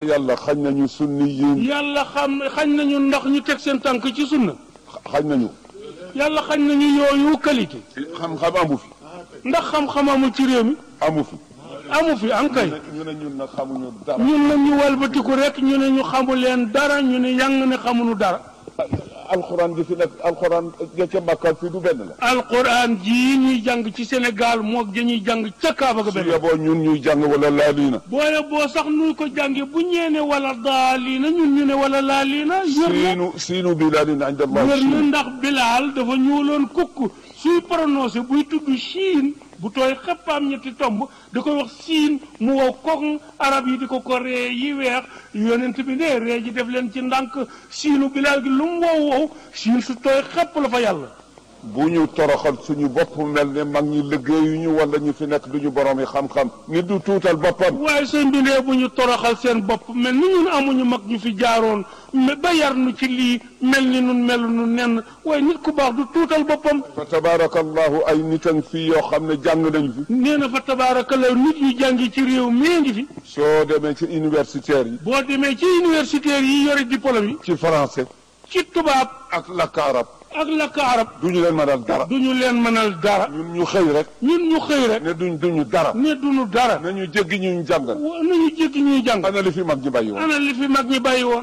yàlla xañ nañu sunni yiin yàlla xam xañ nañu ndax ñu teg seen tànk ci sunna xañ nañu yàlla xañ nañu yooyu qualité xam-xam amu fi ndax xam-xam amul ci réew mi amu fi amu fi ankay ñu ne ñun nag xamuñu dara ñun nag ñu walbatiku rek ñu ne ñu xamu leen dara ñu ne yang ne xamuñu dara alxuraan ji fi nekk alxuraan ja ca Makka fii du benn la alquran jii ñuy jàng ci Sénégal moog dañuy jàng ca Kaaba ga su benn yeboo ñun ñuy jàng wala laaliina boole boo sax nu ko jànge bu ñeene wala daaliina ñun ñu ne wala laaliina wér na siinu siinu bilaalin inda allah wér na siin ndax Bilaal dafa ñuuloon kukk suy prononcé buy tudd Chine bu tooy xeppaam ñetti tomb da koy wax siin mu wow koŋ arab yi di ko ko ree yi weex yonent bi ne ree ji def leen ci ndànk siinu Bilaal gi lu mu wow wow siin su tooy xepp la fa yàlla bu ñu toroxal suñu bopp mel ne mag ñi liggéeyuñu wala ñu fi nekk duñu borom yi xam-xam nit du tuutal boppam waaye seen bindee bu ñu toroxal seen bopp mel ni ñun amuñu mag ñu fi jaaroon me- ba yar nu ci lii mel ni nun melu nu nenn waaye nit ku baax du tuutal boppam fa tabaarakallahu ay nitan fii yoo xam ne jàng nañ fi nee na fa tabaarakalla nit yu jàngi ci réew mii ngi fi soo demee ci universitaire yi boo demee ci universitaire yi yore diplôme yi ci français ci tubaab ak lakk arab ak lakk arab duñu leen mënal dara duñu leen mënal dara ñun ñu xëy rek ñun ñu xëy rek ne duñ duñu dara ne duñu dara nañu jéggi ñu jàngal wa- nañu jéggi ñuy jàng ana li fi mag ñi bàyyi woon ana li fi mag ñi bàyyi woon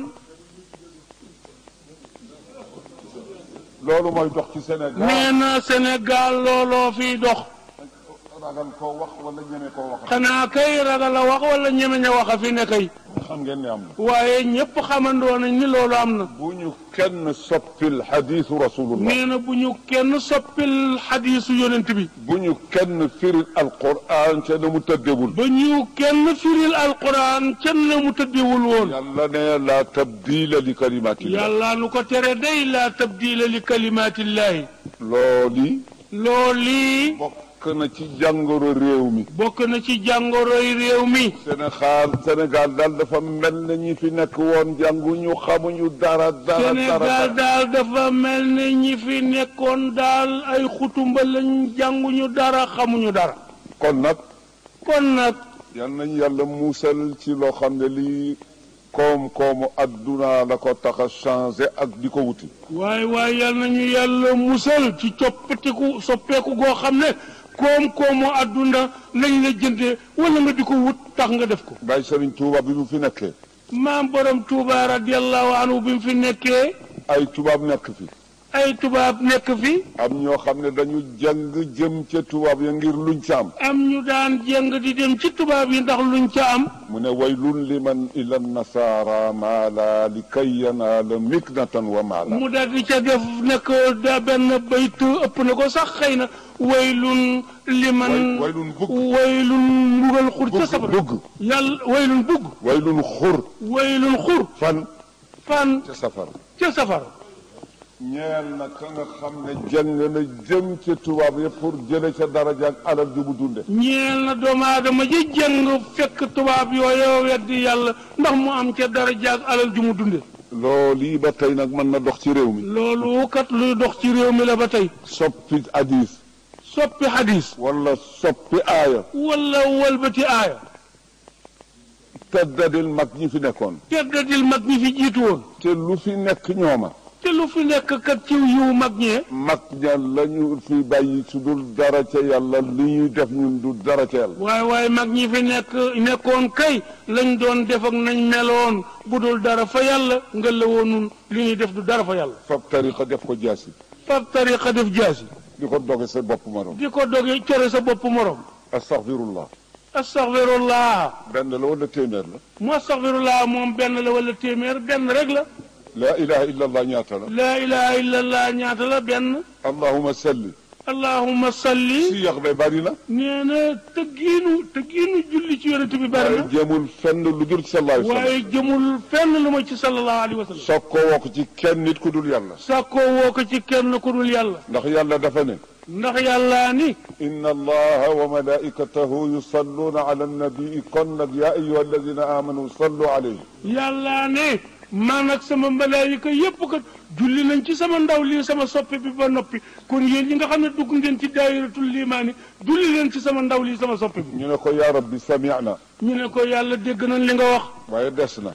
loolu mooy dox ci Sénégal nee na Sénégal looloo fiy dox ragal koo wax wala ñeme koo wax xanaa kay ragal a wax wala ñeme ña wax a fi ne kay xam ngeen ne am na waaye ñëpp xamandoo nañ ni loolu am na bu ñu kenn soppil xadiisu rasulullah nee na bu ñu kenn soppil xadiisu yonent bi bu ñu kenn firil alquran ca na mu tëddewul ba ñu kenn firil alquran kenn na mu tëddewul woon yàlla ne la tabdila li kalimatillah yàlla nu ko tere day laa tabdila li kalimaatillahi looli looli bokk na ci jàngoro réew mi bokk na ci jàngoroy réew mi Sénégal Sénégal daal dafa mel na ñi fi nekk woon jànguñu xamuñu dara dara dara Sénégal dara daal dafa mel ne ñi fi nekkoon daal ay xutumba lañ jànguñu dara xamuñu dara kon nag kon nag yal nañu yàlla muusal ci loo xam ne lii koom-koomu adduna la ko tax a changé ak di ko wuti waaye waaye yal nañu yàlla musal ci coppatiku soppeeku goo xam ne koom-koomu àdduna lañ la jëndee wala nga di ko wut tax nga def ko Baye Serigne Touba bi mu fi nekkee maam borom Touba radiallahu anhu bi mu fi nekkee ay tubaab nekk fi ay tubaab nekk fi am ñoo xam ne dañu jàng jëm ca tubaab ya ngir luñ ca am am ñu daan jëng di dem ci tubaab yi ndax luñ ca am mu ne waylun liman ila nasara maala li kay yanaala miknatan wa maala mu daal di ca def nekk da benn bayt ëpp na ko sax xëy na waylun liman Way- waylun bugg. waylun mbugal xur ca bugg safara bugg yàlla waylun bugg waylun xur waylun xur fan fan ca safara ca safara ñeel na ka nga xam ne jàng na jëm ca tubaab ya pour jële ca daraja ak alal ju mu dunde ñeel na doomu aadama ji jëng fekk tubaab yooyu weddi yàlla ndax mu am ca dara jaag alal ju mu dunde loolu yi ba tey nag mën na dox ci réew mi loolu kat luy dox ci réew mi la ba tey soppi hadis soppi hadis wala soppi aaya wala walbati aaya teddadil mag ñi fi nekkoon teddadil mag ñi fi jiitu woon te lu fi nekk ñooma te lu fi nekk kat ci yiw mag ñee mag ña la ñu fi bàyyi su dul dara ca yàlla li ñuy def ñun du dara ca yàlla waaye waaye mag ñi fi nekk nekkoon kay lañ doon def ak nañ meloon bu dul dara fa yàlla nga la woon nun li ñuy def du dara fa yàlla fab tariqa def ko jaasi fab tariqa def jaasi di ko doge sa bopp morom di ko doge core sa bopp morom astaghfirullah astaghfirullah benn la wala téeméer la mu astaghfirullah moom benn la wala téeméer benn rek la laa ilaha illa allah ñaata la laa ilaha illallah ñaata la benn allahuma salli allahumma salli si yax be bari na nee na tëggiinu tëggiinu julli ci yonent bi bari waaye na jéemul fenn lu dul sallallahu alayhi wa sallam waaye jëmul fenn lu ma ci sallallahu alayhi wa sallam soog koo wokk ci kenn nit ku dul yàlla sàkkoo woo ko ci kenn ku dul yàlla ndax yàlla dafa ne ndax yàllaa ni inna allaha wa malaikatahu yusalluuna ala annabii kon nag yaa ayuha alladina amanu sallu alayhi yàllaa ne man ak sama malaayika yépp kat julli nañ ci sama ndaw lii sama soppe bi ba noppi kon yéen ñi nga xam ne dugg ngeen ci daayiratul limaani julli leen ci sama ndaw lii sama soppe bi ñu ne ko yaa rabbi sami'na ñu ne ko yàlla dégg nañ li nga wax waaye des na